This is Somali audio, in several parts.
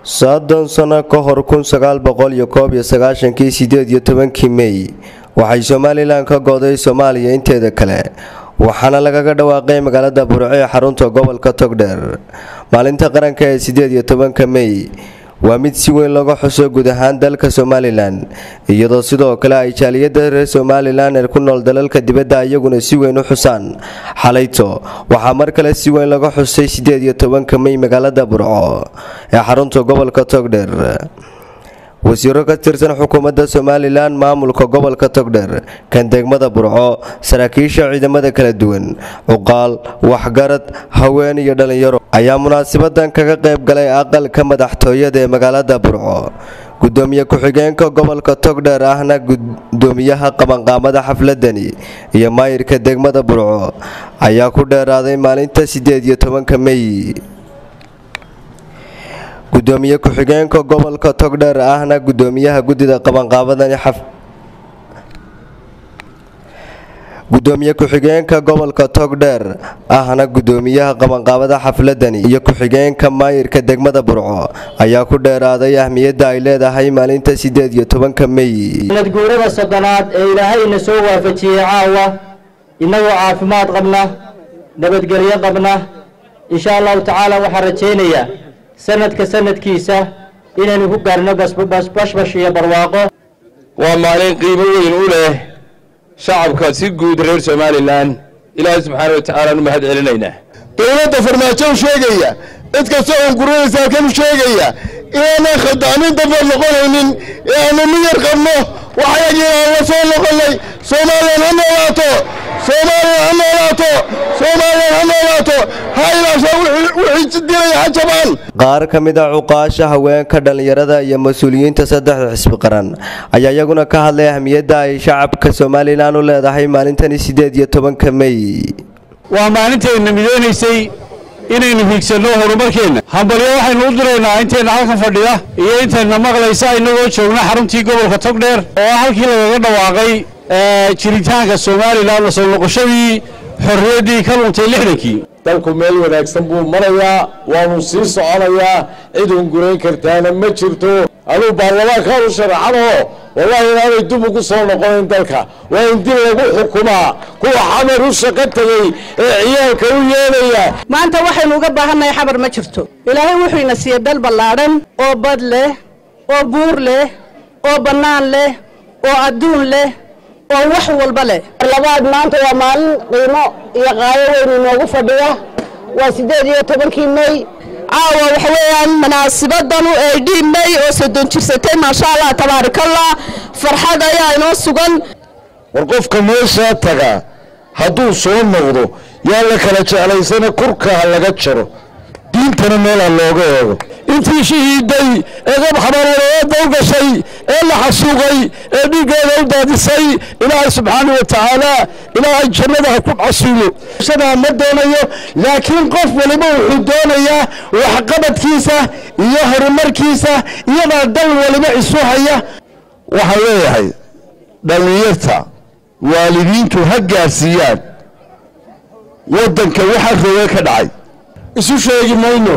soddon sano ka hor kun sagaal boqol iyo koob iyo sagaashankii sideed iyo tobankii mey waxay somalilan ka go'day soomaaliya inteeda kale waxaana lagaga dhawaaqay magaalada burco ee xarunta gobolka togdheer maalinta qaranka ee sideed iyo tobanka mey waa mid si weyn looga xuso guud ahaan dalka somalilan iyadoo sidoo kale ay jaaliyada reer somalilan ee ku nool dalalka dibadda iyaguna si weyn u xusaan xalayto waxaa mar kale si weyn laga xusay sideed iyo tobanka mey magaalada burco ee xarunta gobolka togdheer wasiiro ka tirsan xukuumadda somalilan maamulka gobolka togdheer kan degmada burco saraakiisha ciidamada kala duwan cuqaal waxgarad haween iyo dhallinyaro ayaa munaasabadan kaga qayb galay aqalka madaxtooyada ee magaalada burco gudoomiye ku-xigeenka gobolka togdheer ahna gudoomiyaha qabanqaamada xafladani iyo maayirka degmada burco ayaa ku dheeraaday maalinta sideed iyo tobanka mey gudoomiye ku-xigeenka gobolka togdheer ahna gudoomiyaha guddida qabanqaabadani gudoomiye ku-xigeenka gobolka togdheer ahna gudoomiyaha qabanqaabada xafladani iyo ku-xigeenka maayirka degmada burco ayaa ku dheeraaday ahmiyadda ay leedahay maalinta sideed iyo tobanka mey nadguurada soddonaad ee ilaahayna soo waafajiyey caawa innagoo caafimaad qabna nabadgelyo qabna insha allahu tacaala waxaan rajaynayaa sanadka sanadkiisa inaynu ku gaarno bashbash iyo barwaaqo waa maalin qiimo weyn u leh shacabka si guud reer somalilan ilaahay subxaana wa tacaala nu mahad celinaynaa dowladda farmaajo u sheegaya cid kasta oo gurunaysa halkan u sheegaya inaanan khadaamin dambe noqonaynin ee aanu miyar qabno waxayagii aan la soo noqonnay soomaaliyan ha noolaato soomaaliyan ha noolaato soomaaliyan ha noolaato ha ilaasha wixii dilaya ha jabaan qaar ka mid a cuqaasha haweenka dhallinyarada iyo mas-uuliyiinta saddexda xisbi qaran ayaa iyaguna ka hadlay ahmiyadda ay shacabka somalilan u leedahay maalintani sideed iyo tobanka mey waa maalintayna midoonaysay inaynu hiigsanno horumarkeenna hambalyo waxaynu u diraynaa intayna halkan fadhida iyo intayna maqlaysa inagoo joogna xaruntii gobolka togdheer oo ah halkii lagaga dhawaaqay jiritaanka somalilan soo noqoshadii xorriyaddii ka luntay lixdankii dalku meel wanaagsan buu marayaa waanu sii soconayaa cid hungurayn kartaana ma jirto aduu baarlamaankaan u sharaxanoo wallahi inaanay dib ugu soo noqonayn dalka waa in dib lagu xukumaa kuwa xamar u shaqo tegey ee ciyaalka u yeelaya maanta waxaynu uga baahannahay xamar ma jirto ilaahay wuxuu ina siiyey dal ballaadhan oo bad leh oo buur leh oo bannaan leh oo adduun leh oo wax walba leh labaad maanta waa maalin qiimo iyo qaayo weyn inoogu fadhiya waa siddeed iyo tobankii mey caawa waxa weeyaan munaasibadanu ee dhii mey oo soddon jirsatay maasha allah tabaarakallah farxad ayaa inoo sugan war qofka meeshaa taga hadduu soo noqdo yaa la kala jeclaysana kurka ha laga jaro diintana meel ha looga eego intii shahiiday ee qab xabareereedda u gashay ee la xasuuqay ee dhiiggeeda u daadisay ilaahay subxaana wa tacaala ilaahay jannada ha ku casuulo shadaa ma doonayo laakiin qof waliba wuxuu doonayaa waxqabadkiisa iyo horumarkiisa iyadaa dal waliba isu haya waxaan leeyahay dhallinyarta waalidiintu ha gaarsiiyaan waddanka waxa roge ka dhacay isu sheegi mayno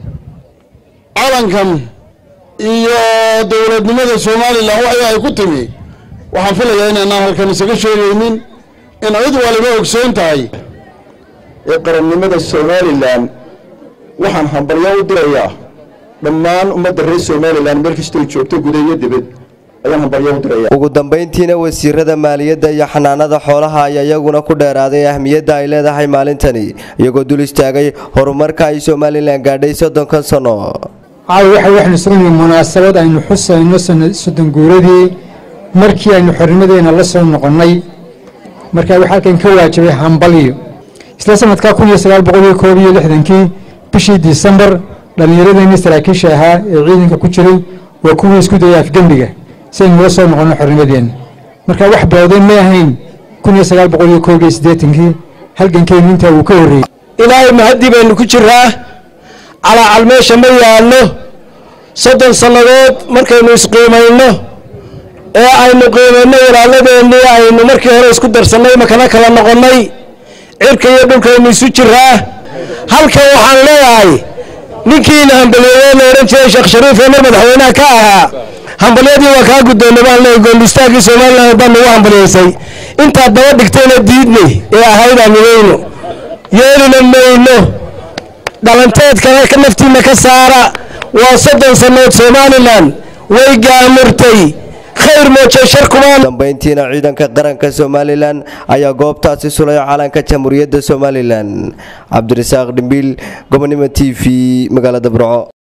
calankan iyo dowladnimada somalilan waxa ay ku timi waxaan filayaa inaanaan halkan isaga sheegaynin in cid waliba ogsoon tahay ee qarannimada somalilan waxaan hambalyo u dirayaa dhammaan ummadda reer somalilan meel kastoo joogto guda iyo dibad ayaan hambalyo u diraya ugu dambayntiina wasiirada maaliyadda iyo xanaanada xoolaha ayaa iyaguna ku dheeraaday ahmiyadda ay leedahay maalintani iyagoo dul istaagay horumarka ay somalilan gaadhay soddonkan sano caawa waxa waxaynu suganay munaasabad aynu xusayno soddon guuradii markii aynu xornimadeena la soo noqonnay markaa waxaa halkan ka waajibay hambalyo isla sanadkaa kun iyo sagaal boqol iyo koob iyo lixdankii bishii disembar dhallinyaradeenii saraakiisha ahaa ee ciidanka ku jiray waa kuwii isku dayay afgembiga si aynu la soo noqonno xornimadeenna markaa wax bawday ma ahayn kun iyo sagaal boqol iyo koob iyo siddeetankii halgankeennu intaa wuu ka horreeyey ilaahay mahadii baynu ku jiraa calaacal meesha ma yaallo soddon sannadood markaynu isqiimayno ee aynu qiimayno walaaladeenii aynu markii hore isku darsannay makana kala noqonnay cirka iyo dhulkaynu isu jiraa halkan waxaan leeyahay ninkiina hambaliyeeye la odhan jiray sheekh shariif ee mar madaxweynaha ka ahaa hambalyadii waa kaa guddoonnay baan leeyahay goolistaagii somalilan baa nagu hambaliyaysay intaad daba dhigtayna diidnay ee ahayd amidayno yeelina mayno dhalanteedkana ka naftiinna ka saara waa soddon sannood somalilan way gaamurtay khayr mooje shar kumaan dambeyntiina ciidanka qaranka somalilan ayaa goobtaasi sulay calanka jamhuuriyadda somalilan cabdirasaaq dhimbiil gobonimo t v magaalada burco